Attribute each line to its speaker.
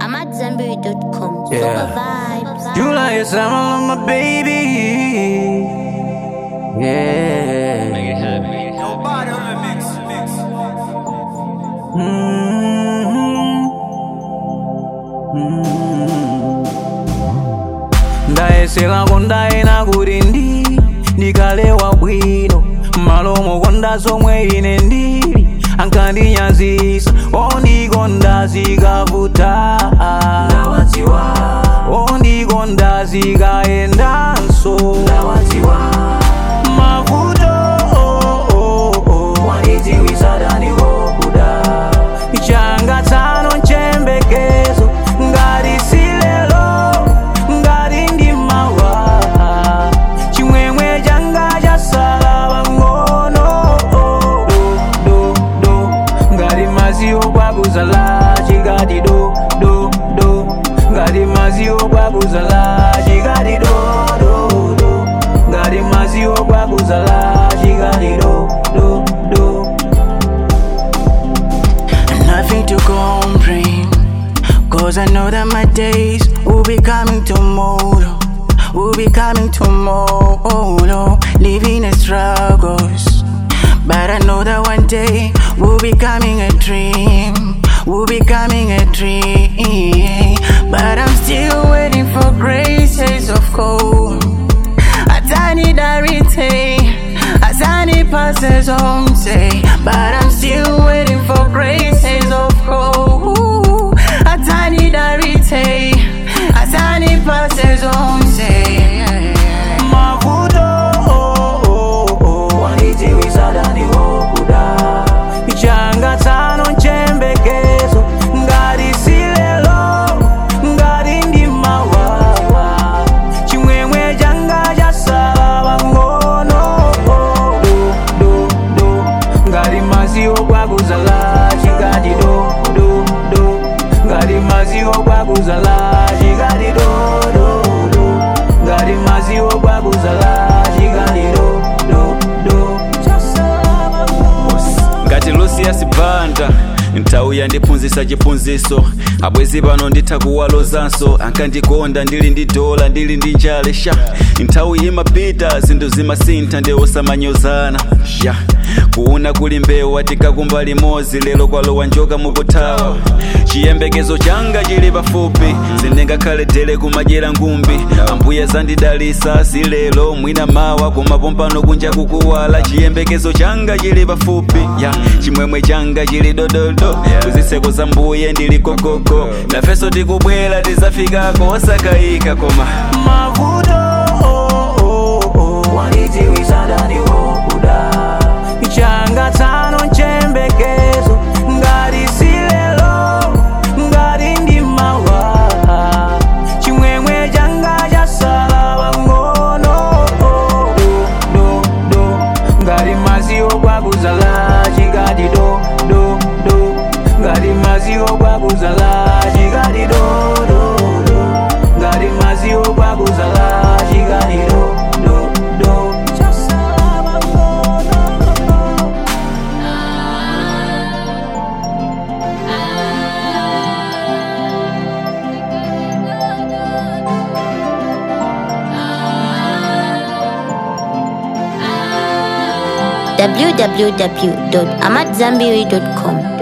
Speaker 1: I'm at Zenberry.com.
Speaker 2: Yeah.
Speaker 1: Super vibes.
Speaker 2: You like it, I'm on my baby. Yeah.
Speaker 3: Make it happen.
Speaker 2: ndayesera kondaena kuti ndi ndikalewa bwino malomo konda zomwe ine ndili ankandinyazisa ondikonda zikavuta ondikonda zikayendanso mavuto changa tsano nchembekezo ngati silelo ngati ndi mawa chimwemwe changa chasala pang'ono do do ngati maziwo kwakuzala chikati do do do ngati maziwo kwakuzala chikati do do do ngati maziwo kwakuzala chikati do do do
Speaker 4: Nothing to complain. Cause I know that my days will be coming tomorrow. Will be coming tomorrow. Living in struggles. But I know that one day will be coming a dream. Will be coming a dream. But I'm still waiting for graces of gold. A tiny darite, a tiny passes on say, but I'm still waiting for graces of gold. A tiny darite, a tiny passes on say.
Speaker 2: mavuto changa tsano nchembekezo ngati silelo ngati ndi mawa chimwemwe changa chasala pang'ono do do do ngati maziwo kwakuzala chikati do do do ngati maziwo kwakuzala chikati do do do ngati maziwo kwakuzala chikati do do do
Speaker 3: ngati lucius banda nthawi yandiphunzitsa chiphunzitso abwezi pano nditha kuwalozanso ankandikonda ndili ndi dola ndili ndi njale sha nthawi imapita zinthu zimasintha ndi osamanyozana ya kuuna kuli mbewu atikakumba limodzi lero kwalowa njoka mukuthawa chiyembekezo changa chili pafupi sindingakhale dele kumadyera ngumbi ambuye zandidalisa zilelo mwina mawa kumapompano kunja kukuwala chiyembekezo changa chili pafupi ya chimwemwe changa chili dododo kuziseko za mbuye ndili kokoko nafeso tikubwera tizafikako osakayika koma
Speaker 2: mavuto changa tsano nchembekezo ngati silelo ngati ndi mawa chimwemwe changa chasala pang'ono do do ngati maziwo kwakuzala chikati do do do ngati maziwo kwakuzala chikati do do do ngati maziwo kwakuzala chikati do do do chasala pang'ono
Speaker 1: www.amatzambiri.com.